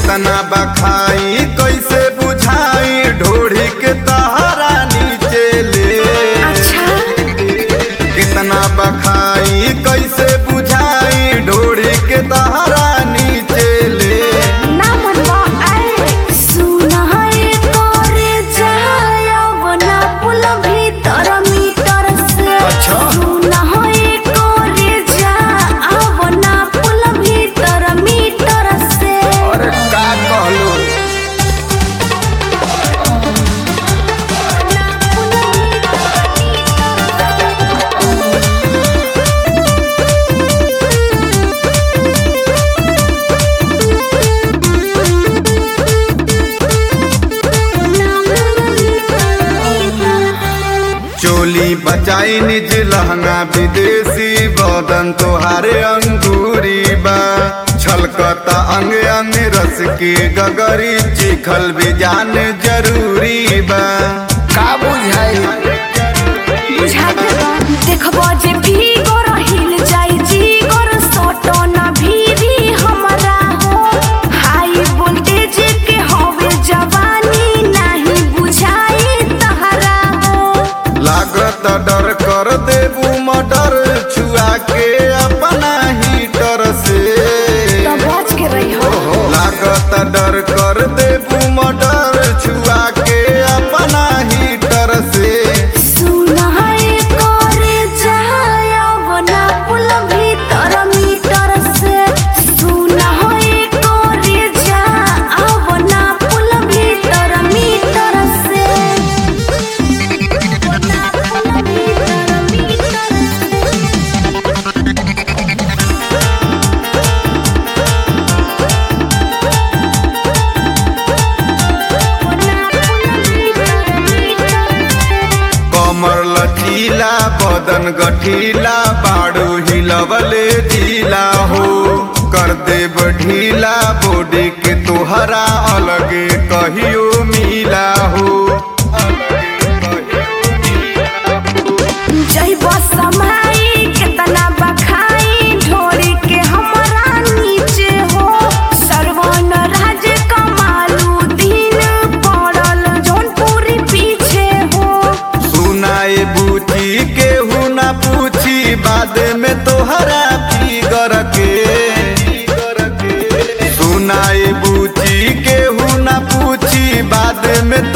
कितना बखाई कैसे बुझाई ढोढ़ी के तहरा नीचे ले अच्छा कितना बखाई कैसे बुझाई ढोढ़ी के तहरा नीचे ले ना मनवा आए सुना है तोरे जायब ना पुल भीतर मीटर से अच्छा। सुना है तोरे जायब ना पुल भीतर मीटर से अरे का कहलो ना पुल चोली बचाई निज लहंगा विदेशी बदन तोहारे अंगूरी बा छलकता अंग अंग रस के गगरी चिखल भी जान जरूरी बा का बुझाई बुझाते बा देखबो जे भीगो रहिल जाई जी गोर सोटो ना भीरी हमरा हो हाई वोल्टेज के होवे जवानी नहीं बुझाई तहरा हो लागत डर कर देबू मर्डर छुआ के अपना हीटर से तो बच के रही हो लागत डर कर देबू मर्डर छुआ के अपना हीटर से सुना है करे जायब ना पुल भीतर मीटर से सुना है करे जायब ना पुल भीतर मीटर से ना पुल भीतर मीटर से ना पुल भीतर मीटर से कमर लचीला बदन गठीला बाड़ू हिलवले जिला हो कर देब ढीला बॉडी के तोहरा अलगे कहियो मिला हो जैब समाई केतना बखाई ढोरी के हमरा नीचे हो सरवन राज कमालू दिन पड़ल जौनपुरी पीछे हो सुनाए बूची केहू ना पूछी बाद में तोहरा फिगर के सुनाए बूची केहू ना पूछी बाद में